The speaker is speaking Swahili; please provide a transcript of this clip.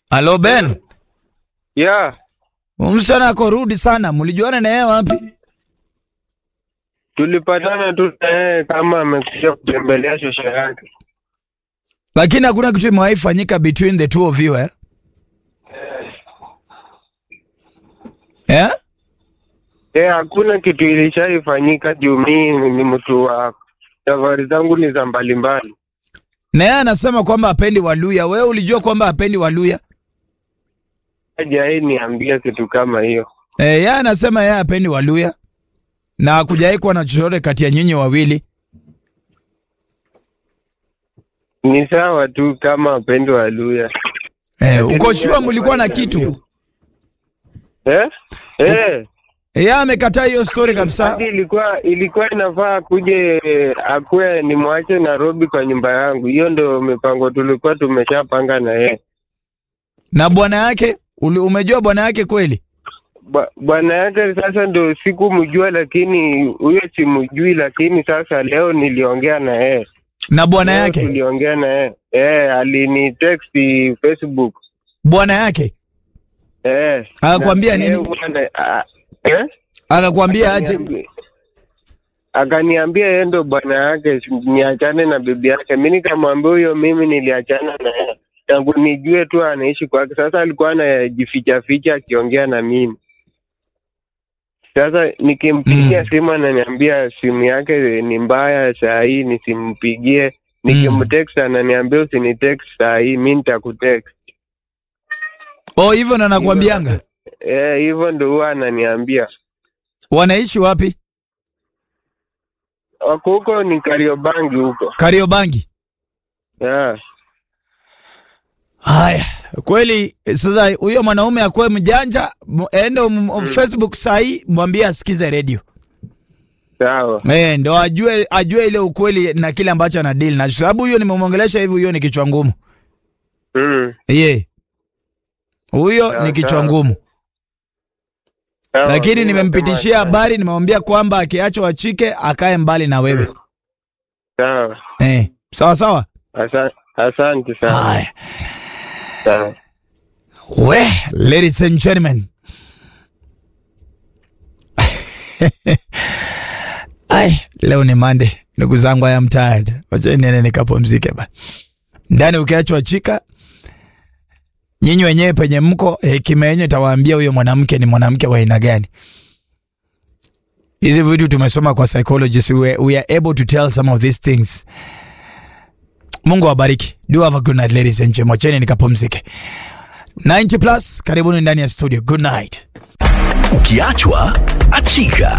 Halo Ben, Yeah, msichana ako rudi sana, mlijuana na yeye wapi? tulipatana tu na yeye kama amekuja kutembelea shosho yake. Lakini hakuna kitu imewahi fanyika between the two of you eh? Eh? Eh, hakuna kitu ilishaifanyika juu mimi ni mtu wa safari zangu ni za mbalimbali. Na yeye anasema kwamba hapendi Waluya. Wewe ulijua kwamba hapendi Waluya? Hajawahi niambia kitu kama hiyo. Eh, yeye anasema yeye hapendi Waluya na hakujawahi kuwa na chochote kati ya nyinyi wawili. Ni sawa tu kama wapendo wa Luya. Eh, uko sure mlikuwa na kitu? Eh? Eh. Yeye amekataa hiyo story kabisa. Hadi ilikuwa ilikuwa inafaa akuje akuwe nimwache Nairobi kwa nyumba yangu. Hiyo ndio mipango tulikuwa tumeshapanga na yeye. Na bwana yake, uli- umejua bwana yake kweli? Ba- Bwana yake sasa ndo sikumjua, lakini huyo simjui, lakini sasa leo niliongea na yeye. Na bwana Leo yake, tuliongea na yeye eh, alini text Facebook bwana yake eh, Akakwambia na nini? yeye bwana, ah, eh? akakwambia aje? Akaniambi- akaniambia yeye ndo bwana yake, niachane na bibi yake. Mi nikamwambia huyo, mimi niliachana na yeye tangu nijue tu anaishi kwake. Sasa alikuwa anajificha ficha akiongea na mimi. Sasa nikimpigia Mm. simu ananiambia simu yake ni mbaya, saa hii nisimpigie. Nikimtext ananiambia usinitext saa hii, mi nitakutext. Oh, hivyo ndo anakuambianga. Eh, hivyo ndo huwa ananiambia. Wanaishi wapi? Wako huko ni Kariobangi huko. Kariobangi. Yeah. Haya, kweli sasa huyo mwanaume akuwe mjanja, mu- ende um, Facebook sahi mwambie asikize radio. Sawa. Eh, ndo ajue ajue ile ukweli na kile ambacho ana deal na sababu huyo nimemwongelesha hivi, huyo ni kichwa ngumu. Mm. Ye. Huyo Sawa, ni kichwa sawa. ngumu. Sawa, Lakini mimi nimempitishia nasema habari, nimemwambia kwamba akiachwa achike akae mbali na wewe. Sawa. Eh, sawa sawa. Asa- Asante sana. Haya. Sawa. We, ladies and gentlemen. Ai, leo ni Monday. Ndugu zangu I am tired. Wacha niende nikapumzike ba. Ndani ukiachwa chika nyinyi wenyewe penye mko hekima yenyu itawaambia huyo mwanamke ni mwanamke wa aina gani. Hizi vitu tumesoma kwa psychologists we, we are able to tell some of these things. Mungu awabariki. Do have a good night ladies and gentlemen. Wacheni nikapumzike. 90 plus, karibuni ndani ya studio. Good night. Ukiachwa achika.